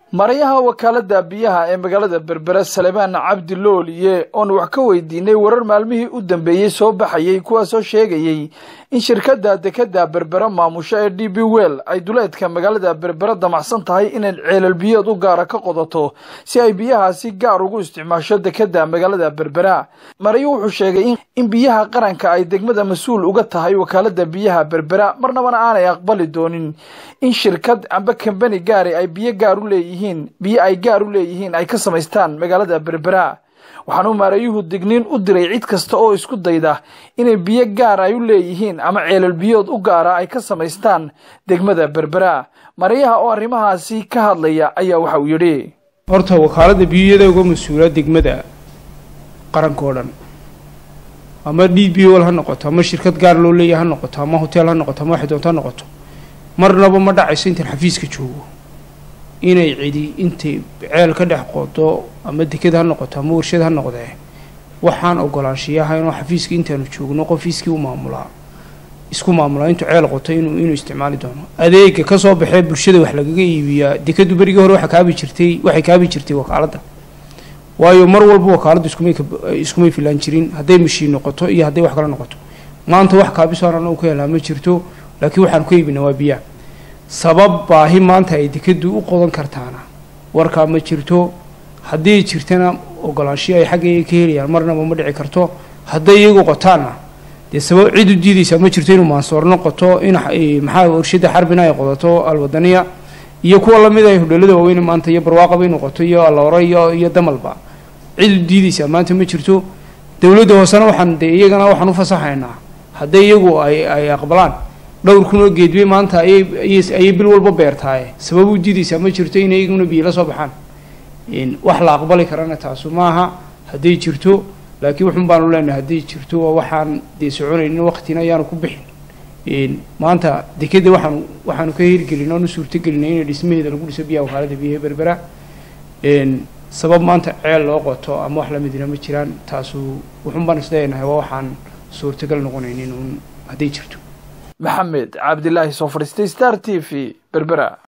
marayaha wakaalada biyaha ee magaalada berbera salemaan cabdi looliye oon wax ka weydiinay warar maalmihii u dambeeyey soo baxayay kuwaasoo sheegayey in shirkadda dekada berbera maamusho ee d b well ay duleedka magaalada berbera damacsan tahay inay ceelal biyood u gaara ka qodato si ay biyahaasi gaar ugu isticmaasho dekada magaalada berbera marayo wuxuu sheegay in biyaha qaranka ay degmada mas-uul uga tahay wakaalada biyaha berbera marnabana aanay aqbali doonin in shirkad amba kambani gaari ay biyo gaar u leeyihiin biyo ay gaar u leeyihiin ay ka samaystaan magaalada berbera waxaanuu maarayuhu digniin u diray cid kasta oo isku dayda inay biyo gaar ay u leeyihiin ama ceelal biyood u gaara ay ka samaystaan degmada berbera marayaha oo arrimahaasi ka hadlaya ayaa waxa uu yidhi horta wakaalada biyada uga mas-uula degmada qaranka oo dhan ama d b l ha noqoto ama shirkad gaar loo leeyahay ha noqoto ama hotel ha noqoto ama waxay doonto ha noqoto marnaba ma dhacayso intaan xafiiska joogo inay cidi intay ceel ka dhex qodo ama deked ha noqoto ama warshad ha noqdee waxaan ogolaanshiyaha inuu xafiiska intaanu joogno qofiiskii u maamulaa isku maamulaa intuu ceel qoto inuu inuu isticmaali doono adeega kasoo baxee bulshada wax lagaga iibiyaa dekadu berigii hore waxa kaabi jirtay waxay kaabi jirtay wakaaladda waayo mar walba wakaaladdu iskumay iskumay filaan jirin hadday mashiin noqoto iyo hadday wax kale noqoto maanta wax kaabisoon anagu ka helaa ma jirto laakiin waxaanu ka iibinaa waa biyaha sabab baahi maanta ay dekadu u qodan kartaana warkaa ma jirto haddii jirtana ogolaanshiyo ay xaggayga ka helayaan marnaba ma dhici karto hadday iyagu qotaanna dee sabab cid u diidaysaa ma jirto inuu maansoorno qoto in maxaa warshada xarbina ay qodato alwadaniya iyo kuwa lamid ay hodheelada waaweyn maanta iyo barwaaqaba inuu qoto iyo alloore iyo iyo damalba cid u diidaysaa maanta ma jirto dowladda hoosena waxaan dee iyagana waxaan u fasaxaynaa hadday iyagu ay ay aqbalaan dhowr kun oo geedbay maanta ayay ayay bil walba beertaaye sabab u diidaysaa ma jirto inay iyaguna biyo la soo baxaan wax la aqbali karana taasu maaha hadday jirto laakiin wuxun baanu leenahay hadday jirto waa waxaan dee soconaynin waqtina ayaanu ku bixin maanta dekeda waxaanu waxaanu ka hirgelin oonu suurtagelinay inay dhismaheeda lagu dhiso biyaha wakaalada biyaha berbera sabab maanta ceel loo qoto ama wax lamidina ma jiraan taasu wuxun baan isleeyahay waa waxaan suurtagal noqonaynin uun hadday jirto maxamed cabdilaahi soo fadhiistay star t v berbera